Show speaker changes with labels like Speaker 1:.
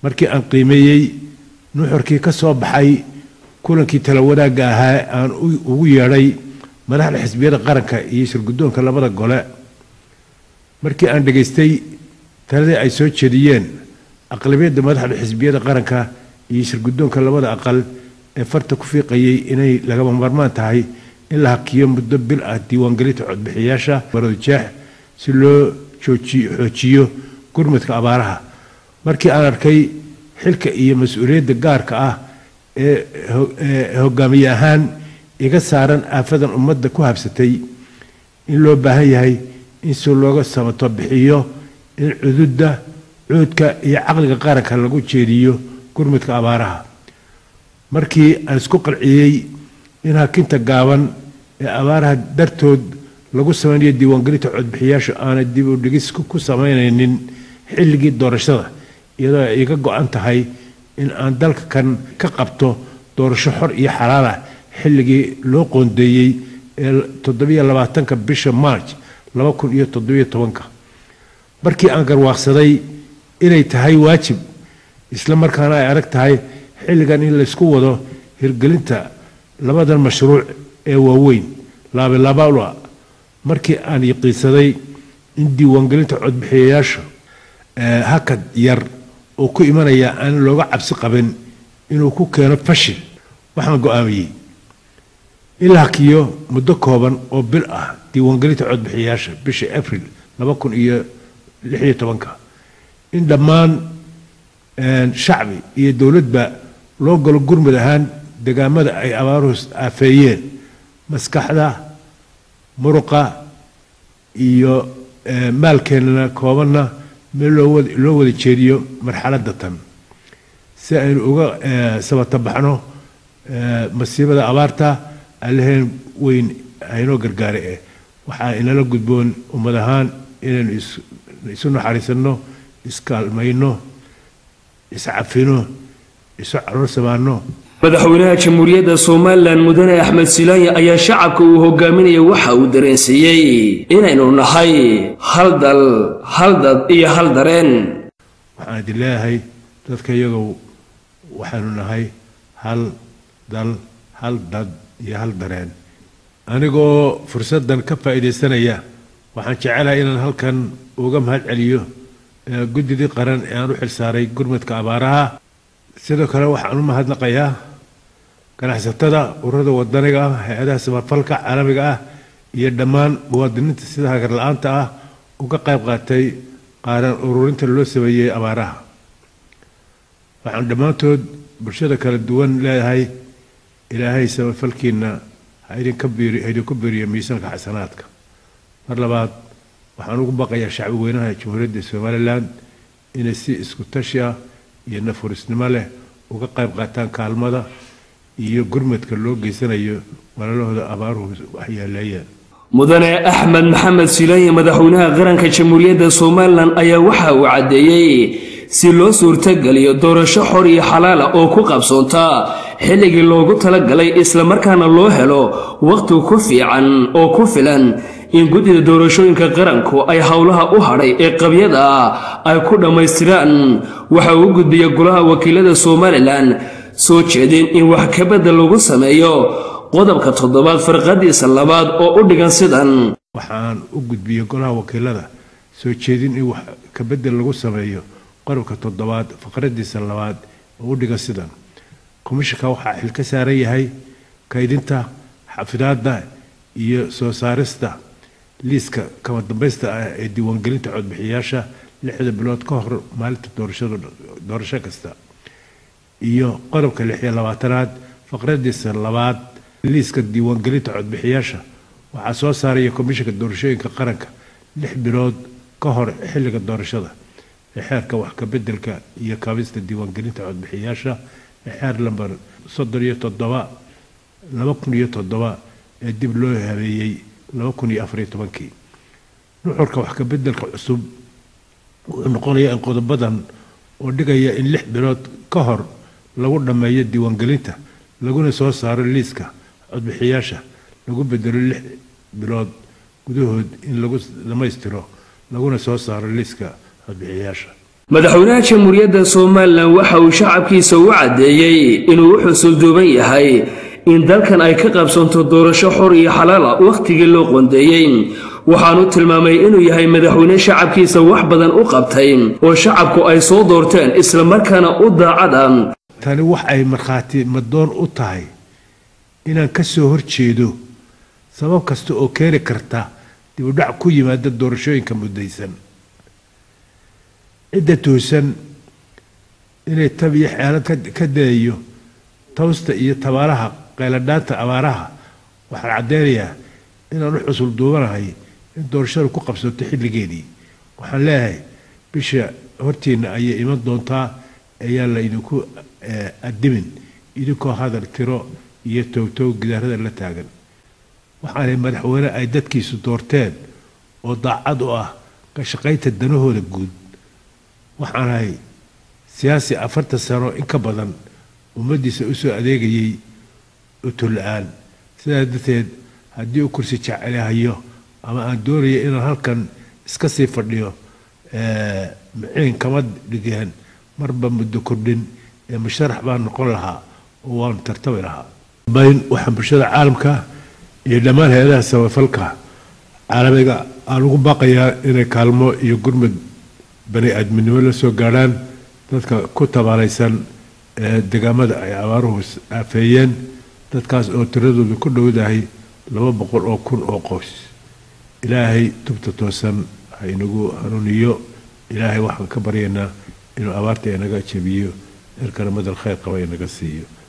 Speaker 1: markii aan qiimeeyey nuxurkii ka soo baxay kulankii tala wadaagga ahaa aan ugu yeedhay madaxda xisbiyada qaranka iyo shirguddoonka labada gole markii aan dhegaystay taladii ay soo jeediyeen aqlabiyadda madaxda xisbiyada qaranka iyo shirguddoonka labada aqal ee farta ku fiiqayay inay lagama maarmaan tahay in la hakiyo muddo bil ah diiwaangelinta codbixiyaasha maroodijeex si loo xoojiyo gurmudka abaaraha markii aan arkay xilka iyo mas-uuliyadda gaarka ah ee hogaamiye ahaan iga saaran aafadan ummadda ku habsatay in loo baahan yahay in si looga sabato bixiyo in cududda cuudka iyo caqliga qaranka lagu jeediyo gurmudka abaaraha markii aan isku qalciyey in hakinta gaaban ee abaaraha dartood lagu samaynayo diiwaangelinta codbixiyaashu aanay dib u dhigis ku samaynaynin xilligii doorashada iyadoo ay iga go-an tahay in aan dalka kan ka qabto doorasho xor iyo xalaala xilligii loo qoondeeyey ee toddobiyo labaatanka bisha march laba kun iyo toddobiyo tobanka markii aan garwaaqsaday inay tahay waajib isla markaana ay adag tahay xilligan in laysku wado hirgelinta labadan mashruuc ee waaweyn laabilaabala markii aan yaqiinsaday in diiwaangelinta codbixiyayaasha hakad yar oo ku imanaya aan looga cabsi qabin inuu ku keeno fashil waxaan go-aamiyey in la hakiyo muddo kooban oo bil ah diiwaangelinta codbixiyayaasha bisha abril laba kun iyo lix iyo tobanka in dhammaan shacbi iyo dowladba loo galo gurmud ahaan degaamada ay abaaruhu aafeeyeen maskaxda muruqa iyo maalkeenana koobanna meel loo wada jeediyo marxaladda tan si aynu uga sabatabaxno masiibada abaarta alleheen weyn aynoo gargaara eh waxaa inala gudboon ummad ahaan inaynu isu naxariisanno iskaalmayno iscafino isu caruur samaano
Speaker 2: madaxweynaha jamhuuriyadda somalilan mudane axmed silaanya ayaa shacabka uu hogaaminaya waxa uu dareensiiyey inaynu nahay hal dal hal dad iyo hal dareen
Speaker 1: waxaan idin leeyahay dadka iyagow waxaanu nahay hal dal hal dad iyo hal dareen anigoo fursaddan ka faa'iidaysanaya waxaan jecelahay inaan halkan uga mahad celiyo guddidii qaran ee aan u xilsaaray gurmudka abaaraha sidoo kale waxaan u mahadnaqayaa ganacsatada ururada wadaniga ah hay-adaha samafalka caalamiga ah iyo dhammaan muwaadiniinta sida hagar la-aanta ah uga qayb qaatay qaaran ururinta loo sameeyey abaaraha waxaan dhammaantood bulshada kala duwan leedahay ilaahay samafalkiina ha idinku biiriyo miisaanka xasanaadka mar labaad waxaan ugu baqayaa shacbi weynaha jamhuuriyadda somalilan inay si isku tashi ah iyo nafurisnimo leh uga qayb qaataan kaalmada iyo gurmadka loo geysanayo walaalahooda abaaruhu waxyeeleeyeen
Speaker 2: mudane axmed maxamed silaanye madaxweynaha qaranka jamhuuriyadda somalilan ayaa waxa uu caddeeyey si loo suurtageliyo doorasho xor iyo xalaala oo ku qabsoonta xilligii loogu talagalay islamarkaana loo helo wakhti ku fiican oo ku filan in guddida doorashooyinka qaranku ay howlaha u hadhay ee qabyada ah ay ku dhammaystiraan waxa uu gudbiya golaha wakiilada somalilan soo jeedin in wax kabedel lagu sameeyo qodobka toddobaad farqadiisa labaad oo u dhigan sidan
Speaker 1: waxaan u gudbiyey golaha wakiilada soo jeedin in wax kabedel lagu sameeyo qodobka toddobaad faqradiisa labaad oo u dhigan sidan komishanka waxaa xil ka saaran yahay kaydinta xafidaadda iyo soo saarista liiska kama dambaysta ah ee diiwaangelinta codbixiyaasha lixda bilood ka hor maalinta doorashada doorasho kasta iyo qodobka lix iyo labaatanaad faqradiisa labaad liiska diiwaangelinta codbixiyaasha waxaa soo saaraya komishanka doorashooyinka qaranka lix bilood ka hor xilliga doorashada ee xeerka wax kabedelka iyo kaabista diiwaangelinta codbixiyaasha ee xeer lamber soddon iyo toddoba laba kun iyo toddoba ee dib loo habeeyey laba kun iyo afariyo tobankii nuxurka wax kabedelka cusub wuxuu noqonayaa in qodobadan oo dhigaya in lix bilood ka hor lagu dhammeeyo diiwaangelinta laguna soo saaro liiska codbixiyaasha lagu bedelo lix bilood gudahood in lagu dhammaystiro laguna soo saaro liiska codbixiyaasha
Speaker 2: madaxweynaha jamhuuriyadda somalilan waxa uu shacabkiisa u caddeeyey inuu u xusulduuban yahay in dalkan ay ka qabsanto doorasho xor iyo xalaala wakhtigii loo qondeeyey waxaanu tilmaamay inuu yahay madaxweyne shacabkiisa wax badan u qabtay oo shacabku ay soo doorteen islamarkaana u daacad
Speaker 1: tani wax ay markhaati madoon u tahay inaan ka soo horjeedo sabab kasta oo keeni karta dibudhac ku yimaada doorashooyinka muddaysan cidda toosan inay tab iyo xeelad ka dayayo tawsta iyo tabaaraha qayladhaanta abaaraha waxaan caddeynayaa inaan u xusul duubanahay in doorashadu ku qabsato xilligeedii waxaan leeyahay bisha hortiina ayay iman doontaa ayaan la idinku adimin idinkoo hadal tiro iyo toogtoog gidaarada la taagan waxaanay madaxweyne ay dadkiisu doorteen oo daacad u ah ka shaqaynta danahooda guud waxaanahay siyaasi afartan sano in ka badan ummaddiisa u soo adeegayay utulla-aan sidaas darteed haddii uu kursi jecelahayo ama aan doonayo inaan halkan iska sii fadhiyo maciin kama dhigeen marba muddo kordhin ee musharax baan noqon lahaa oo waanu tartami lahaa bayn waxaan bulshada caalamka iyo dhammaan hay-adaha samafalka caalamiga aan ugu baaqayaa inay kaalmo iyo gurmud bani aadminimo la soo gaadhaan dadka ku tabaalaysan deegaamada ay abaaruhu aafeeyeen dadkaas oo tiradoodu ku dhowdahay laba boqol oo kun oo qoys ilaahay tubta toosan ha inagu hanuuniyo ilaahay waxaan ka baryaynaa inuu abaarta inaga jebiyo erkana madal khayr qaba inaga siiyo